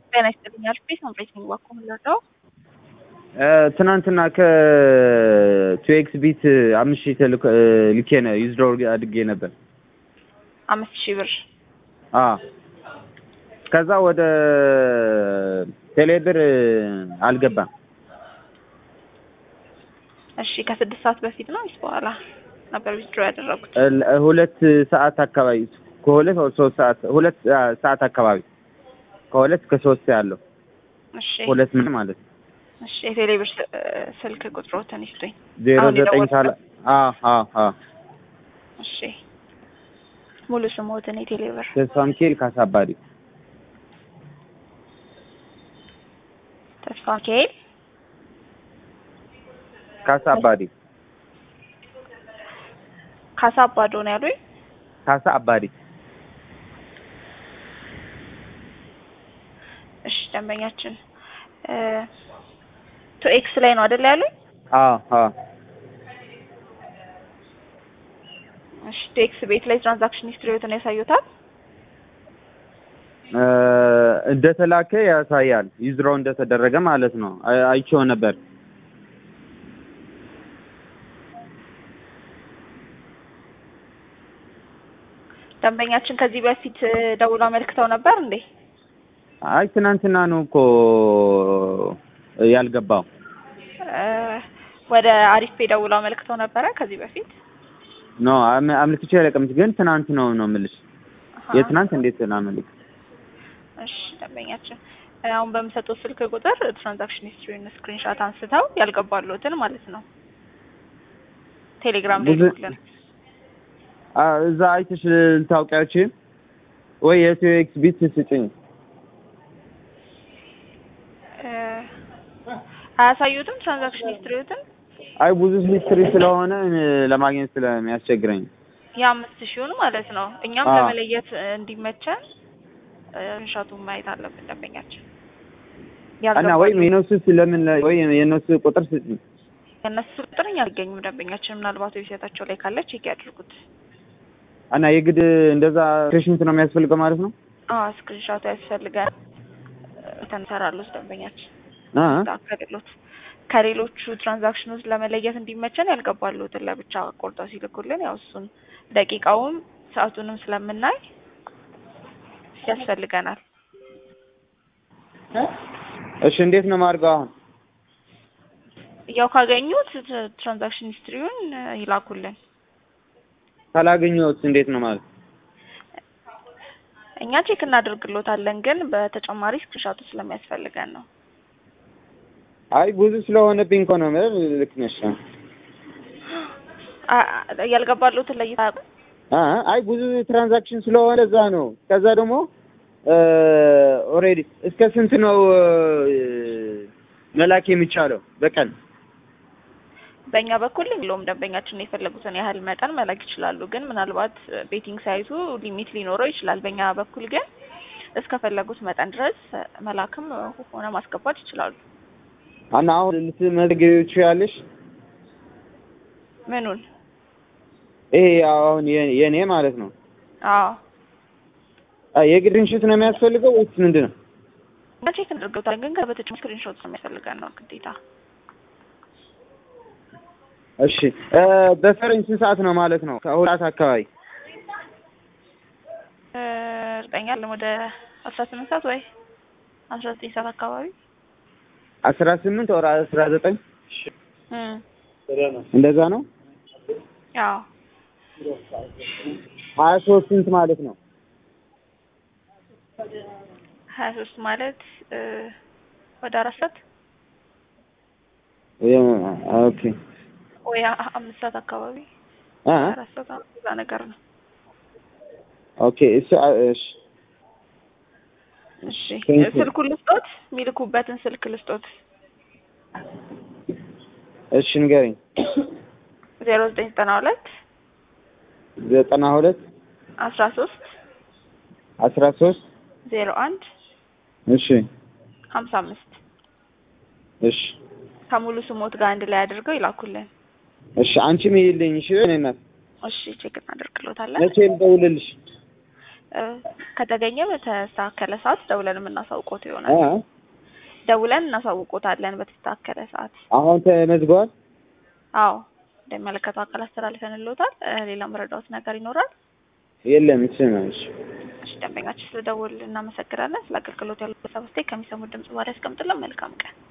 ጤና ይስጥልኝ አልኩኝ። ሰንበት ነኝ ባኮ ምንለው ትናንትና ከቱኤክስ ቢት አምስት ሺህ ተልኮ ልኬ ነው ዩዝዶ አድጌ ነበር። አምስት ሺህ ብር አ ከዛ ወደ ቴሌብር አልገባም። እሺ ከስድስት ሰዓት በፊት ነው ወይስ በኋላ ነበር ዊዝድሮ ያደረጉት? ል- ሁለት ሰዓት አካባቢ ከሁለት ወደ ሶስት ሰዓት ሁለት ሰዓት አካባቢ ከሁለት እስከ ሶስት ያለው እሺ ሁለት ምን ማለት ነው እሺ የቴሌ ብር ስ- ስልክ ቁጥሮትን ይስጡኝ። ዜሮ አሁን ዘጠኝ የደወልኩት? ካለ አ አ አ እሺ ሙሉ ስሞትን የቴሌ ብር ተስፋ ሚካኤል ካሳባሪ ተስፋ ሚካኤል ካሳባሪ ካሳ አባዶ ነው ያሉኝ። ካሳ አባሪ እሺ ደንበኛችን ቱ ኤክስ ላይ ነው አይደል ያሉኝ? አ አ እሺ ቱ ኤክስ ቤት ላይ ትራንዛክሽን ሂስትሪዎትን ያሳዩታል። እ እንደተላከ ያሳያል። ዩዝሮ እንደተደረገ ማለት ነው። አይ- አይቼው ነበር። ደንበኛችን ከዚህ በፊት ደውሎ አመልክተው ነበር እንዴ? አይ ትናንትና ነው እኮ ያልገባው። እ ወደ አሪፍ ፔ ደውሎ አመልክተው ነበረ ከዚህ በፊት ኖ አም- አምልክቼ አለቀምት ግን ትናንት ነው ነው የምልሽ። አሃ። የትናንት እንዴት ላመልክ? እሺ ደንበኛችን አሁን በምሰጡት ስልክ ቁጥር ትራንዛክሽን ሂስትሪውን ስክሪንሻት አንስተው ያልገባሉትን ማለት ነው ቴሌግራም ላይ ብዙ- ልኩልን። አ እዛ አይተሽ ልታውቂያችሁ ወይ የቱኤክስ ቢት ስጭኝ። እ አያሳዩትም ትራንዛክሽን ሂስትሪዎትን አይ ብዙ ሂስትሪ ስለሆነ እ ለማግኘት ስለሚያስቸግረኝ የአምስት ሺውን ማለት ነው። እኛም አዎ። ለመለየት እ እንዲመቸን ስክሪንሻቱን ማየት አለብን ደንበኛችን። እና ወይም የነሱ ስለምን ወይ የነሱ ቁጥር ስጭኝ። የእነሱ ቁጥር እኛ አልገኝም ደንበኛችን። ምናልባት ዌብሳይታቸው ላይ ካለ ቼክ ያድርጉት። እና የግድ እንደዛ ስክሪንሾት ነው የሚያስፈልገው ማለት ነው? አዎ ስክሪንሻቱ ያስፈልጋል። ተንሰራሉት ደንበኛችን አ ከሌሎች ከሌሎቹ ትራንዛክሽኖች ለመለየት እንዲመቸን ያልገባሉትን ለብቻ ቆርጠው ሲልኩልን ያው እሱን ደቂቃውም ሰዓቱንም ስለምናይ ያስፈልገናል። እሺ እንዴት ነው የማድርገው አሁን? ያው ካገኙት ት- ትራንዛክሽን ሂስትሪውን እ ይላኩልን። ካላገኘሁት እንዴት ነው ማለት? እኛ ቼክ እናደርግሎታለን፣ ግን በተጨማሪ ስክሪንሻቱ ስለሚያስፈልገን ነው። አይ ብዙ ስለሆነብኝ እኮ ነው ማለት ልክ ነሽ። አ- አ- ያልገባሉትን ለይታ ያውቁ? አ አይ ብዙ ትራንዛክሽን ስለሆነ እዛ ነው። ከዛ ደግሞ ኦልሬዲ እስከ ስንት ነው እ መላክ የሚቻለው በቀን? በእኛ በኩል የለውም። ደንበኛችን የፈለጉትን ያህል መጠን መላክ ይችላሉ። ግን ምናልባት ቤቲንግ ሳይቱ ሊሚት ሊኖረው ይችላል። በእኛ በኩል ግን እስከፈለጉት መጠን ድረስ መላክም ሆነ ማስገባት ይችላሉ። እና አሁን ልትመዘግቢው ትችያለሽ? ምኑን? ይሄ አሁን የ- የኔ ማለት ነው። አዎ አ የግድንሽት ነው የሚያስፈልገው ወይስ ምንድን ነው? እኛ ቼክ እናደርገውታለን። ግን በተጨማሪ ስክሪንሾት ነው የሚያስፈልገን ነው ግዴታ። እሺ እ በፈረንጅ ስንት ሰዓት ነው ማለት ነው? ከሁለት ሰዓት አካባቢ እ እርግጠኛ አይደለም ወደ አስራ ስምንት ሰዓት ወይ አስራ ዘጠኝ ሰዓት አካባቢ አስራ ስምንት ወር አስራ ዘጠኝ እም እንደዛ ነው። ያው ሀያ ሶስት ስንት ማለት ነው? ሀያ ሶስት ማለት እ ወደ አራት ሰዓት የ- ኦኬ ወይ አ- አምስት ሰዓት አካባቢ አ አራት ሰዓት አ- እዛ ነገር ነው። ኦኬ እሱ አ- እሺ እሺ Thank you. ስልኩን ልስጦት፣ የሚልኩበትን ስልክ ልስጦት። እሺ ንገረኝ። ዜሮ ዘጠኝ ዘጠና ሁለት ዘጠና ሁለት አስራ ሶስት አስራ ሶስት ዜሮ አንድ እሺ ሀምሳ አምስት እሺ ከሙሉ ስሞት ጋር አንድ ላይ አድርገው ይላኩልን። እሺ አንቺም ይልኝ። እሺ እኔ እናት እሺ ቼክ እናደርግሎታለን። መቼ ልደውልልሽ? እ ከተገኘ በተስተካከለ ሰዓት ደውለን የምናሳውቆት ይሆናል። እ? ደውለን እናሳውቆታለን በተስተካከለ ሰዓት። አሁን ተመዝግቧል። አዎ እንደሚመለከተው አካል አስተላልፈንልዎታል። እ ሌላ መረዳዎት ነገር ይኖራል? የለም እሱ ነው። እሺ እሺ ደንበኛችን ስለደወል እናመሰግናለን። ስለ አገልግሎት ያለው ሀሳብ አስተያየት ከሚሰሙት ድምጽ በኋላ ያስቀምጥልን። መልካም ቀን